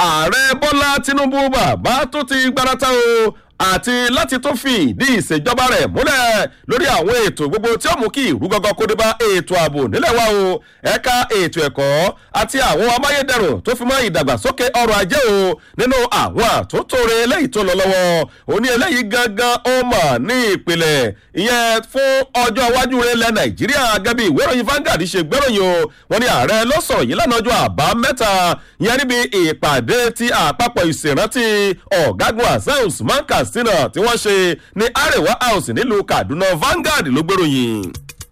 ààrẹ bọ́lá tinubu bàbá tó ti gbárata o àti láti tó fi ìdí ìṣèjọba rẹ̀ múlẹ̀ lórí àwọn ètò gbogbo tí ó mú kí ìrú gọ́gọ́ kó dé bá ètò ààbò nílẹ̀ wa o ẹ̀ka ètò ẹ̀kọ́ àti àwọn amáyédẹrùn tó fi mọ́ ìdàgbàsókè ọrọ̀ ajé o nínú àwọn àtúntòrè eléyìí tó lọ lọ́wọ́ ó ní eléyìí gangan ó mọ̀ ní ìpìlẹ̀ ìyẹn fún ọjọ́ iwájú rẹ̀ ilẹ̀ nàìjíríà gẹ́gẹ́ bí ìwé ìròyìn Vanguard ṣe gbéròyìn o wọ́n ní ààrẹ ló sọ̀rọ̀ yìí lánàá ọjọ́ àbámẹ́ta ìyẹn níbi ìpàdé ti àpapọ̀ ìṣèrántí ọ̀gágun hasan usman katsina tí wọ́n ṣe ní arewa house nílùú kaduna Vanguard ló gbéròyìn.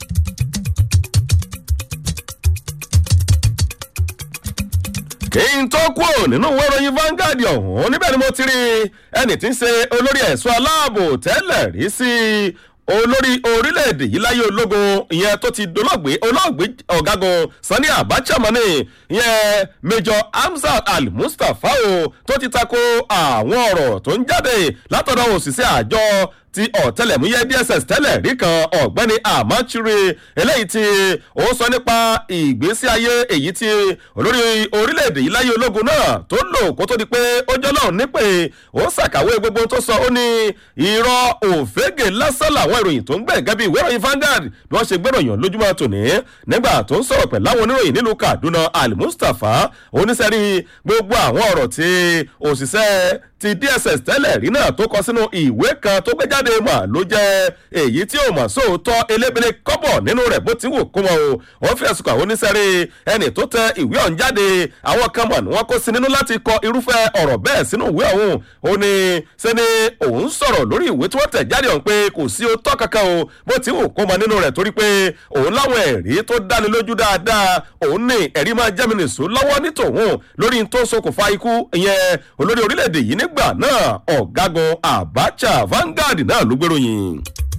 kí n tó kúrò nínú ìwé ìròyìn Vanguard ọ̀hún níbẹ̀ ni mo ti rí ẹnì tí ń ṣe olórí ẹ̀ṣọ́ aláàbò tẹ́lẹ̀ rí sí olórí orílẹ̀-èdè yìí láyé ológun ìyẹn tó ti dolóògbé olóògbé ọ̀gágun Sani Abacha mọ́ni ìyẹn Major Hamzat Al-Mustapha o tó ti tako àwọn ọ̀rọ̀ tó ń jáde látọ̀dọ̀ òṣìṣẹ́ àjọ ti ọ̀tẹlẹ̀múyẹ́ DSS tẹ́lẹ̀ rí kan ọ̀gbẹ́ni Amachiri eléyìí tí ó sọ nípa ìgbésí ayé èyí tí olórí orílẹ̀-èdè yìí láyé ológun náà tó lò kó tó di pé ó jọ́ lọ́hùn nípè ó ṣàkàwé gbogbo tó sọ ó ní irọ́ òfégè lásán làwọn ìròyìn tó ń gbẹ̀ gẹ́bí ìwé ìròyìn Vanguard bí wọ́n ṣe gbéròyìn lójúmọ́ tòní nígbà tó ń sọ̀rọ̀ pẹ̀lú àwọn oníròyìn nílùú Kaduna Al-Mustapha oníṣẹ́rí gbogbo àwọn ọ̀rọ̀ tí òṣìṣẹ́ ti DSS tẹ́lẹ̀ rí náà tó kọ sínú ìwé kan tó gbé jáde mà ló jẹ́ èyí tí ò mọ̀ sóòótọ́ elébele kọ́bọ̀ nínú rẹ̀ bó ti wù kó wọn o wọ́n fi ẹ̀sùn kàn wọ́n níṣẹ́rí ẹni tó tẹ ìwé ọ̀hún jáde àwọn kan mọ̀ ní wọ́n kó sí nínú láti kọ irúfẹ́ ọ̀rọ̀ bẹ́ẹ̀ sínú ìwé ọ̀hún ó ní sẹ́ni òun sọ̀rọ̀ lórí ìwé tí wọ́n tẹ̀ jáde ọ̀hún pé kò sí òótọ́ kankan o bó ti wù kó mọ nínú rẹ̀ torí pé òun láwọn ẹ̀rí tó dáni lójú dáadáa òun ní ẹ̀rí máa jẹ́ mi nìṣó lọ́wọ́ ní tòun lórí tó ṣokùnfà ikú ìyẹn olórí orílẹ̀-èdè yìí nígbà náà ọ̀gágun Abacha Vanguard náà ló gbéròyìn.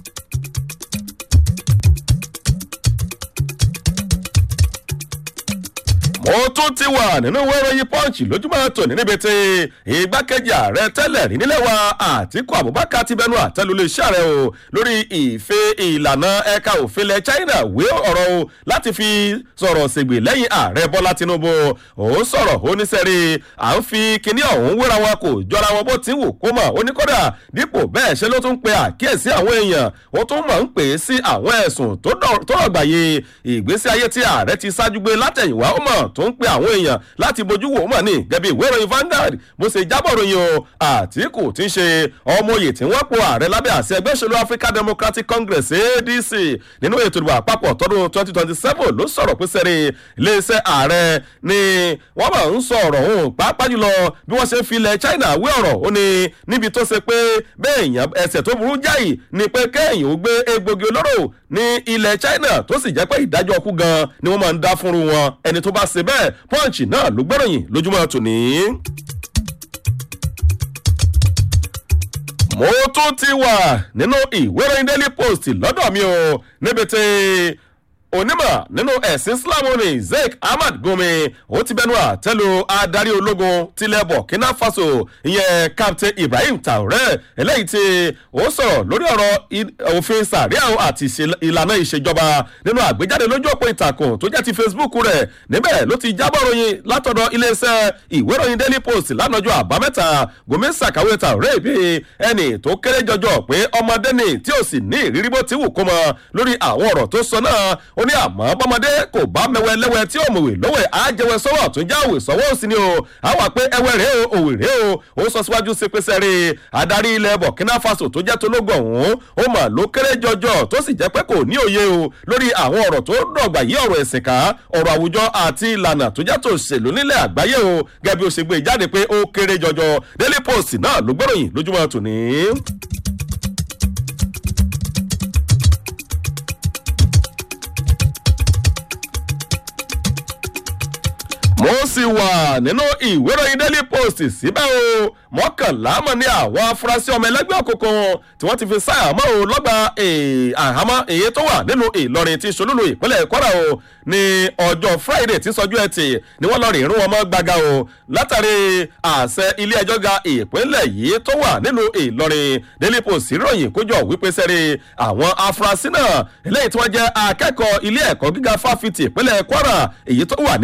mo tún ti wà nínú ìwé ìròyìn punch lójúmọ́ tòní níbi tí igbákejì ààrẹ tẹ́lẹ̀ rí nílẹ̀ wa àtìkú abubakar ti bẹnu àtẹ́lulẹ̀ iṣẹ́ rẹ̀ o lórí ìfẹ́ ìlànà ẹ̀ka òfin ilẹ̀ china wé ọ̀rọ̀ o láti fi sọ̀rọ̀ ṣègbè lẹ́yìn ààrẹ bọ́lá tinubu ó sọ̀rọ̀ ó ní sẹ́rí à ń fi kinní ọ̀hún wéra wọn kò jọra wọn bó ti wù kó mọ̀ ó ní kódà dípò bẹ́ẹ̀ ṣe ló tún pe àkíyèsí àwọn èèyàn ó tún mọ̀ ń pè é sí àwọn ẹ̀sùn tó rọ̀gbàyè ìgbésí ayé tí ààrẹ ti ṣáájú gbé látẹ̀yìnwá ó mọ̀ tó ń pe àwọn èèyàn láti bójú wò ó mọ̀ ní gẹ́bí ìwé ìròyìn Vanguard bó ṣe jábọ̀ ròyìn o Àtíkù tí ń ṣe ọmọye tí wọ́n po ààrẹ lábẹ́ àṣẹ ẹgbẹ́ òṣèlú African Democratic Congress ADC nínú ètò ìdìbò àpapọ̀ tọdún 2027 ló sọ̀rọ̀ pé sẹ́rí iléeṣẹ́ ààrẹ ni wọ́n máa ń sọ ọ̀rọ̀ òun pàápàá jùlọ bí wọ́n ṣe fi ilẹ̀ China wé ọ̀rọ̀ ó ní níbi tó ṣe pé bẹ́ẹ̀ èèyàn ẹsẹ̀ tó burú jáì ni pé kéèyàn ó gbé egbògi olóró ní ilẹ̀ China tó sì jẹ́ pé ìdájọ́ ọkú gan ni wọ́n máa ń dá fúnru wọn ẹni tó bá ṣe bẹ́ẹ̀ punch náà ló gbọ́ròyìn lójúmọ́ tòní. mo tún ti wà nínú ìwé ìròyìn daily post lọ́dọ̀ mi o níbi tí onímọ̀ nínú ẹ̀sìn islam ní Sheikh Ahmad Gumi ó ti bẹnu àtẹ́lu adarí ológun tilẹ̀ Burkina Faso ìyẹn Captain Ibrahim Traoré eléyìí tí ó sọ̀rọ̀ lórí ọ̀rọ̀ òfin sàríà àti ìlànà ìṣèjọba nínú àgbéjáde lójú òpó ìtàkùn tó jẹ́ ti Facebook rẹ̀ níbẹ̀ ló ti jábọ̀ ròyìn látọ̀dọ̀ iléeṣẹ́ ìwé ìròyìn Daily Post lánàjọ́ àbámẹ́ta Gumi ṣàkàwé Traoré bíi ẹni tó kéré jọjọ pé ọmọdé ni tí ò sì ní ìrírí bó ti wù kó mọ lórí àwọn ọ̀rọ̀ tó sọ náà ó ní àmọ́ bọ́mọdé kò bá mẹ́wẹ́ lẹ́wẹ́ tí ó mọ̀wé lọ́wọ́ àjẹwẹ́ sọ́wọ́ tó jáwé sọ́wọ́ òsì ni o àwa pé ẹwẹ́ rèé o òwè rèé o ó sọ síwájú sí pé sẹ́rí adarí ilẹ̀ Burkina Faso tó jẹ́ tológun ọ̀hún ó mà ló kéré jọjọ tó sì jẹ́ pé kò ní òye o lórí àwọn ọ̀rọ̀ tó dọ̀gbà yí ọ̀rọ̀ ẹ̀sìn ká ọ̀rọ̀ àwùjọ àti ìlànà tó jẹ́ tòṣèlú nílẹ̀ àgbáyé o gẹ́gẹ́ bí ó ṣe gbé jáde pé ó kéré jọjọ Daily Post náà ló gbọ́ròyìn lójúmọ́ tòní. mo sì wà nínú ìwé ìròyìn daily post síbẹ̀ o mọ́kànlá mọ̀ ní àwọn afurasí ọmọ ẹlẹ́gbẹ́ òkùnkùn tí wọ́n ti fi sáàmọ́ o lọ́gbà àhámọ́ èyí tó wà nínú ìlọrin tí solúlu ìpínlẹ̀ kwara o ní ọjọ́ friday tí sọjú ẹtì ni wọ́n lọ rìn irun wọn mọ́ gbaga o látàrí àṣẹ ilé ẹjọ́ ga ìpínlẹ̀ yìí tó wà nínú ìlọrin daily post ròyìn kójọ wípé sẹ́rí àwọn afurasí náà eléyìí tí wọ́n jẹ́ akẹ́kọ̀ọ́ ilé ẹ̀kọ́ gíga fáfitì ìpínlẹ̀ kwara èyí tó wà